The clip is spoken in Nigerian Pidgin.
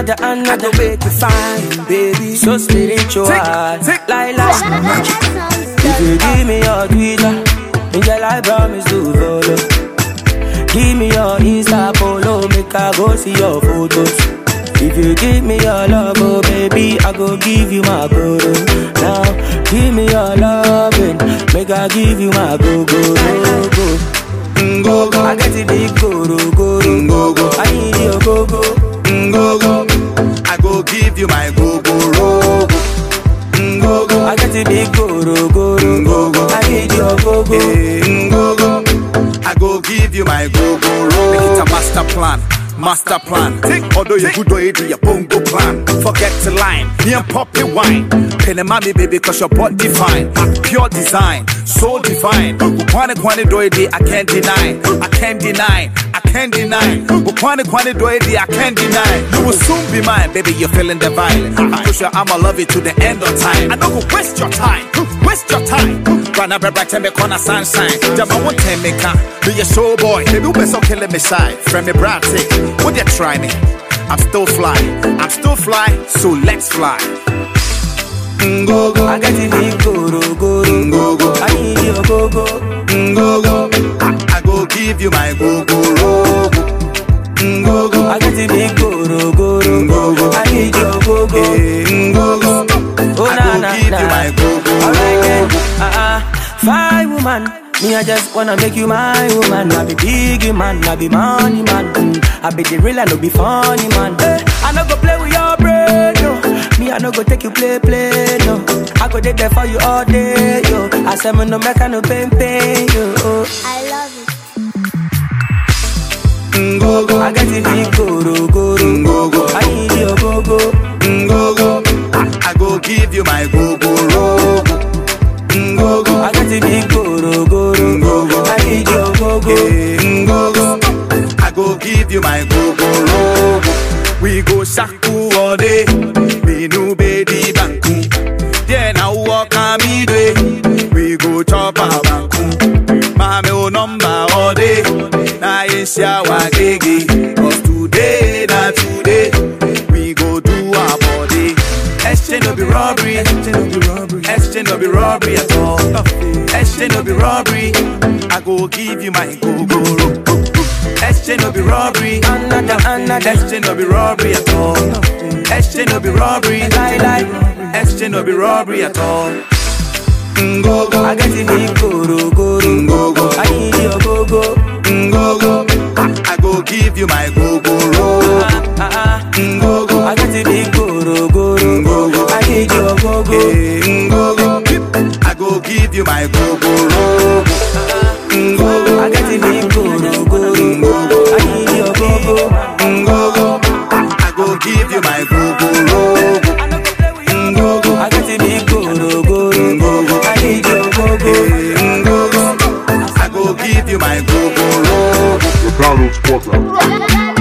another, another make you fine, baby. So spiritual, like like. If you give me your Twitter, girl, I promise to follow. Give me your Insta follow, make I go see your photos. If you give me your love, oh baby, I go give you my guru. Now, give me your loving, make I give you my go go go go. Go go, I get the big guru guru. go go, I need your go go. go go. I go give you my go go rogo. Go go, I get the big guru guru. go go. I need your go go. Eh, go go. I go give you my go go rogo. Make it a master plan. Master plan. Although you good already, your bongo plan. Forget to line. Me and poppy wine. Penny mommy baby, cause your body fine. Pure design, so divine. Kwane kwane do it, I can't deny. I can't deny. I can't deny. Kwane kwane do it, I can't deny. You will soon be mine, baby. You're feeling the vibe. I'm sure I'ma love you to the end of time. I don't go waste your time. Waste your time. Rana bebra tell me corner sunshine. Jama won't tell me can be a show boy. Baby, you so killing me shy. Friend me bratic. Would you try me? I'm still fly. I'm still fly. So let's fly. Go go. I get the big guru guru. Go go. I need your go go. Go go. I, I go give you my go go rogo. Go go. I get the big guru guru. Go go. I need your go go. Eh, Go go. Oh I na go na give na. you my go go Alright then, rogo. uh uh, fine woman. Me I just wanna make you my woman. I be big man, I be money man. Mm. I be the real, I no be funny man. Eh, I no go play with your brain, no. Me I no go take you play play, no. I go dey there for you all day, yo. I say me no make I no pain pain, yo. I love it. Go go. I get the big guru guru. Go go. I need your go go. Go go. I, I go give you my go go rogo. Go go. I get the big guru guru. Go go. I need your go go. Eh, Go go. I go give you my go go rogo. We go shaku all day. Me no baby banku. Yeah, now walk on me day. We go chop a banku. Mame o number all day. Na yesha wa gege. Cause today, na today. We go do our body. Exchange no be robbery. Exchange no be robbery. Exchange no be robbery at all. Exchange no be robbery. I go give you my go go ro. Exchange no be robbery. Another, another. Exchange no be robbery at all. Exchange no be robbery. Lie, lie. Exchange no be robbery at all. Go go. I get the big guru guru. Go go. I need your go go. Go go. I, I go give you my go go ro. Uh-uh. Go go. I get the big guru guru. Go go. I need your go go. Eh, Go go. I go give you my go go ro. Go go. I get the big guru guru. I need your go go. Go go. I go give you my go go ro. Go go. I get the big guru guru. I need your go go. Eh, Go go. I go give you my go go ro. The Donald Sports.